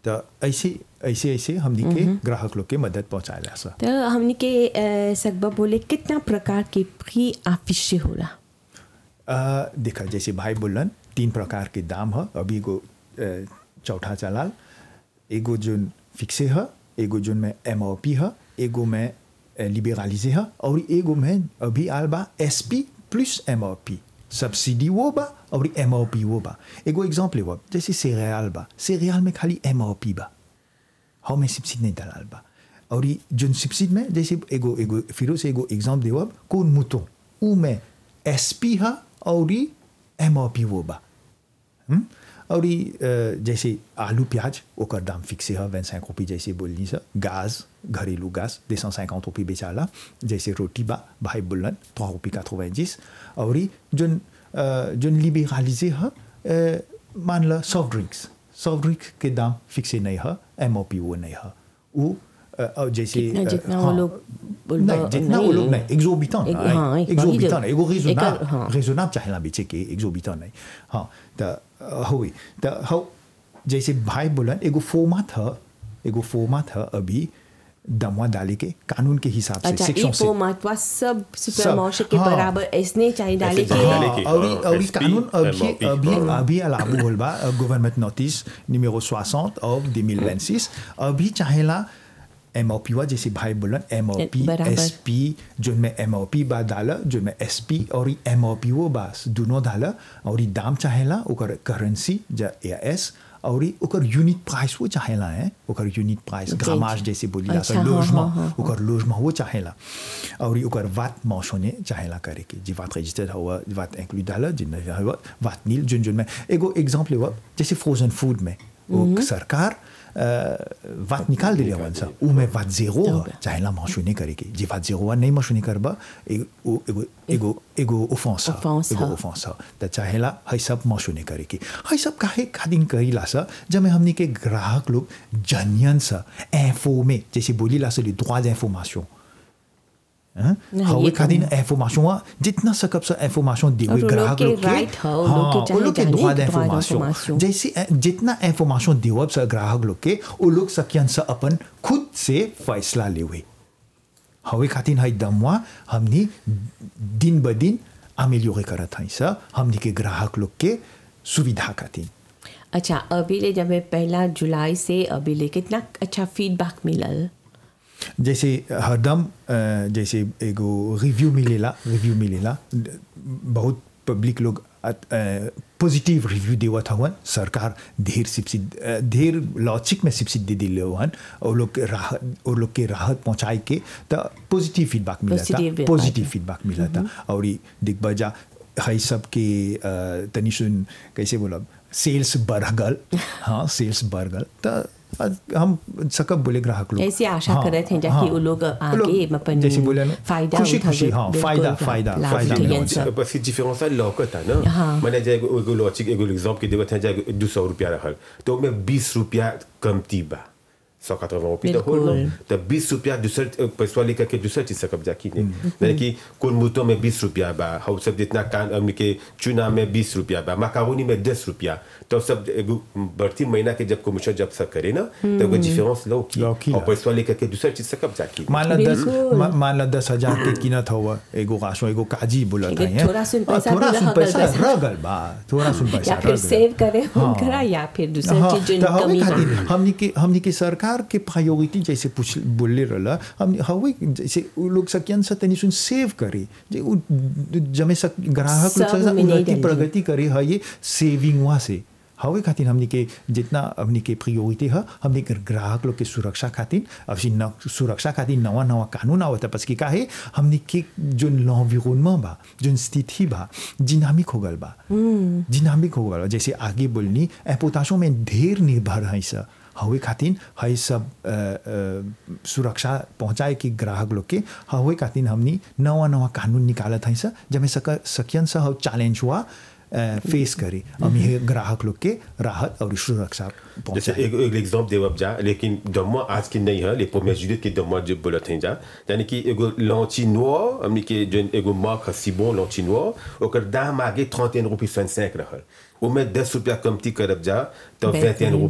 तो ऐसे ऐसे ऐसे हमनी के ग्राहक लोग के मदद पहुंचाएला सा तो हमने के अ, सकबा बोले कितना प्रकार के प्री आफिशे होला अ, देखा जैसे भाई बोलन तीन प्रकार के दाम है अभी एगो अ, चौथा चलाल एगो जोन फिक्से है एगो जोन में एम ओ पी है एगो में लिबेरालिजे है और एगो में अभी आल बा S P plus M O P subsidy वो बा और एम ओ पी वो बा एगो एग्जाम्पल वो जैसे सेरियल बा सेरियल में खाली एम ओ पी बा हाउ में सब्सिडी नहीं दलाल बा और ई जोन सब्सिडी में जैसे एगो एगो फिर से एगो एग्जाम्पल देवब कौन मुतो ऊ में एस पी है और ई एम ओ पी वो बा हम्म? और ई अ, जैसे आलू प्याज ओकर दाम फिक्स है वन सैंक रुपये जैसे बोलनी सर गैस घरेलू गैस दो सौ cinquante रुपये बेचाला जैसे रोटी बा भाई बोलन trois रुपये quatre-vingt-dix और ई जोन अ, जोन लिबेरालिजे है अ, मान लो सॉफ्ट ड्रिंक्स सॉफ्ट ड्रिंक्स के दाम फिक्स नहीं है एम ओ पी वो नहीं है वो अ, और जैसे कितना अ, जितना वो हाँ, लोग बोल- नहीं जितना वो लोग नहीं एक्सोबिटेंट एक- हाँ, एक- एक्सोबिटेंट वही एगो जो- रेजोनेबल एक- हाँ। रेजोनेबल चाहेला बेचे के एक्सोबिटेंट नहीं हाँ तो हुई तो हो जैसे भाई बोलन एगो फॉर्मात है एगो फॉर्मात है अभी दमवा डाले के कानून के हिसाब से अच्छा सेक्शन ई से पो महत्व सब सुपर सब, मार्शे के हाँ। बराबर ऐसने चाहिए डाले ऐसे के डाले के। और हाँ, और SP, कानून अभी MOP, अभी हाँ। अभी à la boule bas gouvernement notice numéro 60 of 2026 अभी चाहेला एमओपी वा जैसे भाई बोलन एमओपी बराबर। एसपी जो में एमओपी बा डाला जो में एसपी और एमओपी वो बास दोनों डाला और ई दाम चाहेला ओकर करेंसी जा एस और ई ओकर यूनिट प्राइस वो चाहेला है ओकर यूनिट प्राइस ग्रामाज जैसे बोली ला अच्छा, हाँ, लोजमा हाँ, हाँ, ओकर लोजमा वो चाहेला और ई ओकर वाट मौसोने चाहेला करे के जी वाट रजिस्टर्ड हुआ वाट इंक्लूड डाला जिन हुआ वाट नील जुन जुन में एगो एग्जांपल हुआ जैसे फ्रोजन फूड में वो सरकार अ, वाट निकाल दिले हवन सा ऊ में वाट जीरो चाहेला मौसोने करे के जी वाट जीरो नहीं मौसोने करबा एगो एगो एगो एगो ओफेंस Offense एगो हा। ओफेंस त चाहेला है सब मौसोने करे के है सब काहे खादिन करीला सा जब हमनी के ग्राहक लोग जनियन सा इन्फॉर्मे जैसे बोली ला से droit d'information हाँ? नहीं, हवे ये खातिर इंफॉर्मेशन हुआ जितना सकब से इंफॉर्मेशन दी और हुई वो लोग ग्राहक के लोग के right है, वो लोग के हाँ, चाहे वो लोग के जाने droit के droit d'information d'information। जैसे अ, जितना इंफॉर्मेशन दिवब से ग्राहक लोग के वो लोग सकियन से अपन खुद से फैसला ले हुए हवे खातिर है दमवा हमनी दिन ब दिन अमेलियोरे करत हई सा हमनी के ग्राहक लोग के सुविधा खातिर अच्छा अभी ले जब पहला जुलाई से अभी ले कितना अच्छा फीडबैक मिलल जैसे हरदम अ, जैसे एगो रिव्यू मिलेला रिव्यू मिलेला बहुत पब्लिक लोग पॉजिटिव रिव्यू देवत हवन सरकार ढेर सब्सिडी अ, ढेर लॉजिक में सब्सिडी दे दिले हवन और लोग के राहत और लोग के राहत पहुंचाए के तो पॉजिटिव फीडबैक मिला Positive था feedback. पॉजिटिव फीडबैक मिला था और ई दिख बजा है सब के अ, तनी सुन कैसे बोलब सेल्स बढ़ गल हाँ सेल्स बढ़ गल तो हम सकब बोले ग्राहक लोग ऐसी आशा हाँ, करत हैं जाकि हाँ। वो लोग आगे लोग अपन जैसे बोले ना फायदा खुशी उठावे, खुशी हाँ बिल्कुल, फायदा हाँ, फायदा लाभ फायदा उठाइए मिलत सब। parce que différence là लौकत है ना हाँ। मैंने जाए एगो लॉजिक एगो एग्जांपल के देवत है जाए 200 रुपया रहल तो मैं 20 रुपया कमती बा 180 रुपये तो हो बिल्कुल। तो 20 रुपया दूसर पैसा लेकर के दूसर चीज सकब जाकी नहीं यानी कि कुल मुतो में 20 रुपया बा हम सब जितना कान हमने के चुना में 20 रुपया बा मकारोनी में 10 रुपया तो सब एगो बढ़ती महीना के जब कमीशन जब सब करे ना तो एगो डिफरेंस लो की लौकी और ला। पैसा लेकर के दूसर चीज सकब जाकी मान ला दस बिल्कुल। मा- मान ला दस हजार के कीमत हुआ एगो राशो एगो काजी बोलत एगो है थोड़ा सुन पैसा थोड़ा भी सुन रह गल पैसा पैसा। रह गल बा थोड़ा सुन पैसा या फिर रह गल। सेव करे हाँ। उनकरा या फिर दूसरी हाँ, चीज जो तो हवे कमी खातिर है हमनी के हमनी के सरकार के प्रायोरिटी जैसे पूछ बोले रहला हम हवे जैसे उ लोग सकियन से तनी सुन सेव करे जे उ जमे सक ग्राहक लोग सब से में नहीं उन्नति डाली। प्रगति करे है ये सेविंग वहाँ से हवे खातिर हमनी के जितना हमनी के प्रायोरिटी है हमनी के ग्राहक लोग के सुरक्षा खातिर अब सी न सुरक्षा खातिर नवा नवा कानून आवत बस की काहे हमनी के जो l'environnement बा जो स्थिति बा जिनामिक हो गल बा जिनामिक हो गल बा जैसे आगे बोलनी एपोताशों में ढेर निर्भर है सा हवे खातिर है सब अ, अ, सुरक्षा पहुंचाए कि ग्राहक लोग के हवे खातिर हमनी नवा नवा कानून निकालत है सा जब सक सकियन सा हव चैलेंज हुआ फेस करे हम ये ग्राहक लोग के राहत और सुरक्षा जैसे पहुंचाए एक एक एग्जांपल देवब जा लेकिन दमवा आज की नहीं है ले premier juillet के दमवा जो बोलत हैं जा यानी कि एगो लॉन्ची नोir हमनी के जो एगो मार्क हसीबो लॉन्ची नोir ओकर दाम आगे 31 रुपये 25 रहल ओमे 10 रुपया कमती करब जा तो 21 21